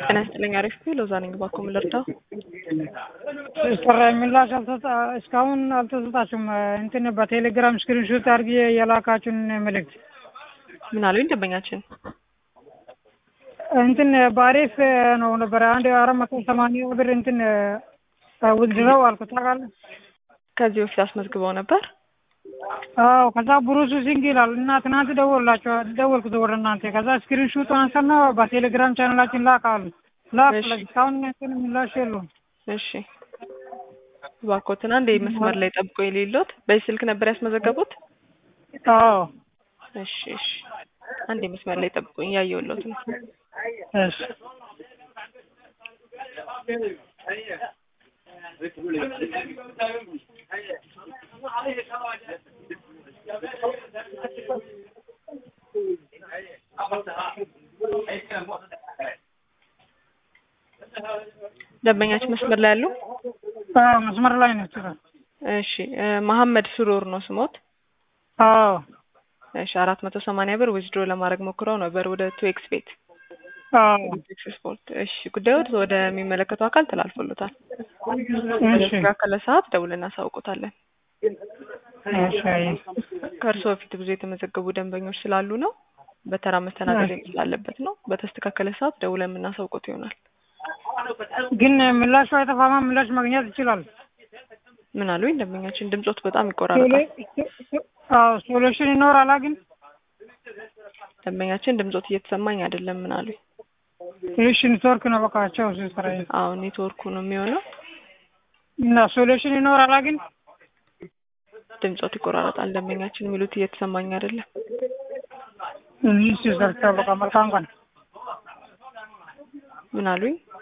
ጤና ይስጥልኝ። አሪፍ ነው። ሎዛ ነኝ። እባክዎ ምን ልርዳው? ስራ ምላሽ አልተሰጣ እስካሁን አልተሰጣችሁም። እንትን በቴሌግራም ስክሪንሾት አድርጌ የላካችሁን መልእክት ምን አሉኝ ደንበኛችን? እንትን በአሪፍ ነው ነበረ አንድ አራት መቶ ሰማንያ ብር እንትን ውዝድረው አልኩት ታውቃለህ። ከዚህ በፊት አስመዝግበው ነበር። አዎ ከዛ ብሩሱ ሲንግ ይላል እና ትናንት ደወላቸው ደወልኩት ወደ እናንተ ከዛ ስክሪንሾት አንሳና በቴሌግራም ቻናላችን ላክ አሉ ላክ እሺ። እስካሁን እንትን ምላሽ የለውም። እሺ እባክዎትን አንዴ መስመር ላይ ጠብቆ የሌሎት በዚህ ስልክ ነበር ያስመዘገቡት? አዎ እሺ እሺ አንዴ መስመር ላይ ጠብቁኝ እያየሁልዎት ነው። እሺ ደንበኛችን መስመር ላይ ያሉ? አዎ መስመር ላይ ነው ችግር እሺ እ መሐመድ ስሩር ነው ስሞት? አዎ እሺ አራት መቶ ሰማንያ ብር ዊዝድሮ ለማድረግ ሞክረው ነበር ወደ ቱ ኤክስ ቤት አዎ ቴክስ ስፖርት። እሺ ጉዳዮት ወደሚመለከተው አካል ተላልፎሎታል። እሺ በተስተካከለ ሰዓት ደውለን እናሳውቆታለን። እሺ ከእርስዎ በፊት ብዙ የተመዘገቡ ደንበኞች ስላሉ ነው በተራ መስተናገድ ስላለበት ነው። በተስተካከለ ሰዓት ደውለን የምናሳውቆት ይሆናል። ግን ምላሹ አይጠፋማ ምላሽ ማግኘት ይችላል። ምን አሉኝ ደንበኛችን? ድምጾት በጣም ይቆራረጣል። አዎ ሶሉሽን ይኖራላ ግን ደንበኛችን ድምጾት እየተሰማኝ አይደለም። ምን አሉኝ? እሺ ኔትወርክ ነው በቃ ቸው ስራ አዎ ኔትወርኩ ነው የሚሆነው። እና ሶሉሽን ይኖራላ ግን ድምጾት ይቆራረጣል። ደንበኛችን የሚሉት እየተሰማኝ አይደለም። እሺ ሰርቻ በቃ መልካም ቀን ምን አሉኝ?